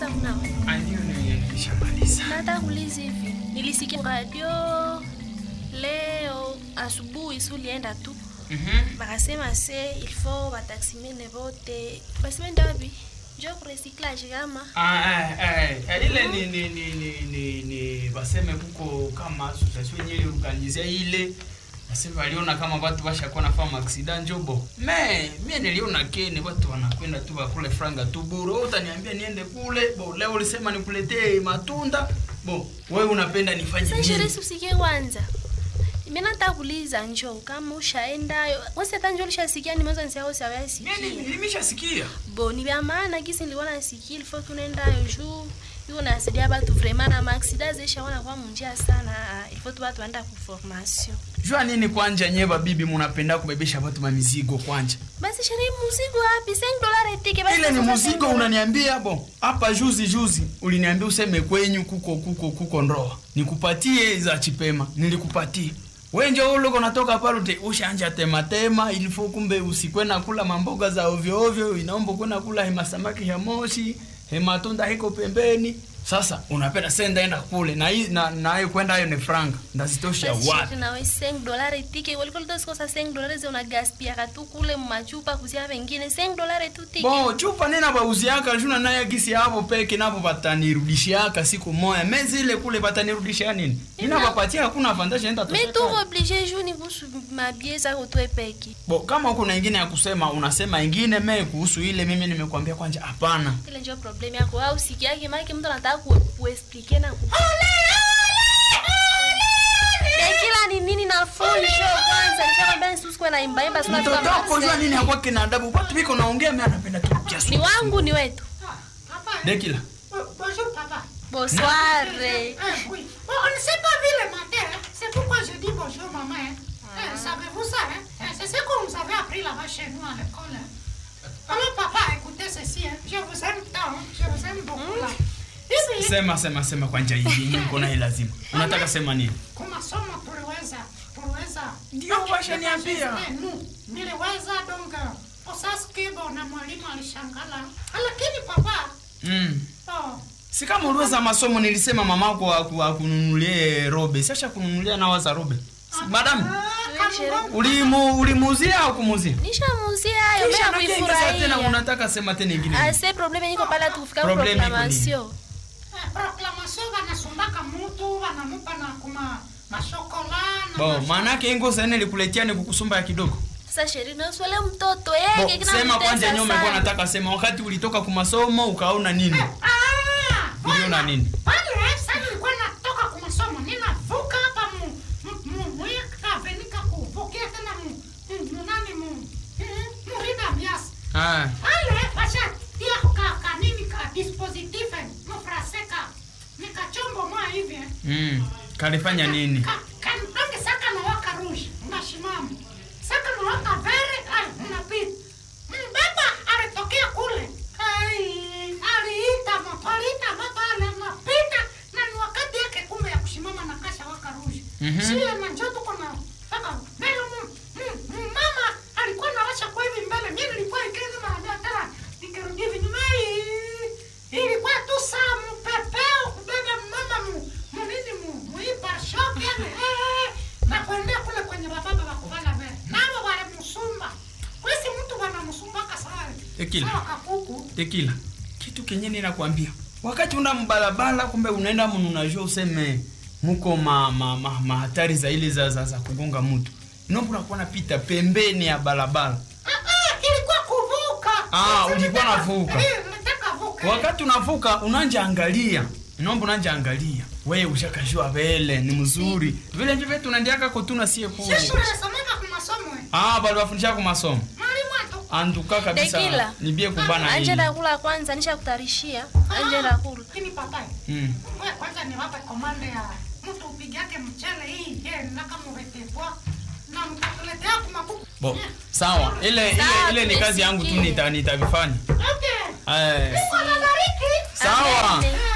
kunawa? Ndio nilishamaliza. Nataka kuuliza hivi, nilisikia radio leo asubuhi, si ulienda tu Mhm. bakasema se il faut bataximene bote basimenda wapi njo kurecyclage kama Ah, eh, eh, ile ni ni ni ni ni, ni baseme kuko kama association yenyewe organizia ile baseme waliona kama watu washakuwa na fama accident njobo me mie niliona kene watu wanakwenda tu bakule franga tu bure wewe utaniambia niende kule bo leo ulisema nikuletee matunda bo wewe unapenda nifanye sasa nini sheresi usikie kwanza mimi nataka kuuliza njo kama ushaenda wose hata njo ulishasikia nimeanza nisahau mie sawasikia ni- nimeshasikia bo ni vya maana kisi nilikuwa nasikia il faut tunaendayo juu iko nasaidia batu vraiment na maaksida zishaona kwa munjia sana il faut tu batu waenda ku formation jua nini kwanja nyewe bibi munapenda kubebesha watu mamizigo kwanja basi sherehe muzigo wapi 5 dollars tike basi ile ni sasa muzigo 5 dollars. unaniambia bo hapa juzi juzi uliniambia useme kwenyu kuko kuko kuko ndoa nikupatie za chipema nilikupatia wenje uloko natoka pale ute ushanja tema tema ilifo kumbe usikwena kula mamboga za ovyo ovyo inaomba kwenda kula hema samaki ya moshi hema tunda hiko pembeni sasa unapenda senda enda kule na hii na nayo kwenda hayo ni franga ndazitosha Basi wapi sheri nawe 5 dollars tike walikuwa litosikosa 5 dollars una gaspia tu kule machupa kuzia wengine 5 dollars tu tike bo chupa nena bauziaka juna naye kisi hapo peke napo batanirudishiaka siku moya mezi ile kule batanirudishia nini nina bapatia hakuna avantage nenda mais tosha tu kale. obligé juu ni kuhusu mabie zako tu epeki bo kama kuna ingine ya kusema unasema ingine me kuhusu ile mimi nimekwambia kwanja hapana ile ndio problem yako au sikiake maana mtu anataka ku kuexplique na ku kila ni nini na full show kwanza nishakwambia nisusikwe na imba imba sina mtoto wako jua nini hakwake na adabu watu biko naongea mimi anapenda tu kiasi ni wangu ni wetu Papa, dekila bon- bonjour papa. bonsoir Ah, oui. Bon, on ne s'est pas vu le matin. hein. C'est pourquoi je dis bonjour maman. hein. Eh, Savez-vous ça hein? Eh, C'est ce que vous avez appris là-bas chez nous à l'école. hein. Alors papa, écoutez ceci. hein. Je vous aime tant. hein. Je vous aime beaucoup là. Hivi sema sema sema kwanja hivi yenyewe uko naye lazima unataka sema nini kumasomo tuliweza tuliweza Ndio, Okay, washaniambia. eh, nu, niliweza donc usaskibo na mwalimu alishangala lakini papa mm. oh, si kama uliweza masomo nilisema mamako aku- akununulie robe sasha kununulia nawa za robe Si- madam ah, kamungongo. ulimu ulimuzia au kumuzia nishamuzia hayo Kisha mimi nakiingiza tena kuifurahia unataka sema tena ingine ase probleme niko pale tukufika Probleme iko proclamation Eh, proclamation vanasumbaka mutu vanamupa na kuma mashokola na bo mash- maanake ingo sene likuletia ni kukusumba ya kidogo sasa sheri naswele mtoto bo yake kina sema kwanja mtesa nyuma kwa sana. nataka sema wakati ulitoka kumasomo ukaona nini Ah, uliona bwana, nini pale sasa nilikuwa natoka kwa masomo ninavuka hapa mu mu- mu muya kavenika kuvukia tena mu mu- mu nani mu eh, mu rida mias ah pale basha tia ka kanini ka dispositif mu frase ka nika chombo mwa hivi eh. mm. kalifanya nini Ka- kantonge saka na waka rouge unasimama saka na waka vere ay unapita mbaba alitokea kule ai aliita moto aliita moto ale napita na ni wakati yake kumbe ya kusimama na kasha waka rouge Mhm. sio na njoo tuko na saka mbele mu mu- mu- mama alikuwa nawasha kwa hivi mbele mimi nilikuwa ikeni mara moja tena nikirudi hivi nyuma hii ilikuwa tu saa mpepeo kubeba mama mu mu nini mu muipa shop yani eh na kuendea kule kwenye bababa wa kuvala mbele nao wale musumba kwesi mtu wana musumbaka sana Ekile. sawa kakuku tekila kitu kenye ninakwambia wakati una mbalabala kumbe unaenda munu unajua useme muko ma, ma, ma, ma hatari za ile za, za, za kugonga mtu inombo unakuwa napita pembeni ya balabala ah ah ilikuwa kuvuka Ah, Sasa ulikuwa nitaka- unavuka. eh nataka vuka wakati unavuka unanja angalia inombo unanja angalia we ushakashua vele ni mzuri vile ndivyo tunandiaka kotuna sie kule sisi tunasomeka kwa masomo eh ah bali wafundisha ku masomo mwalimu atu antuka kabisa Dekila. nibie kubana anje hili ndakula kwanza nishakutarishia anje ndakula Lakini papai, mm. wewe kwanza niwape komande ya mtu upigake mchele hii je naka muvetepwa na mtakuletea kumakuku. bo sawa ile ile Sawa, ile ni kazi yangu tu tumesikia. nita nitavifanya Okay. eh Mungu awabariki. sawa Amen.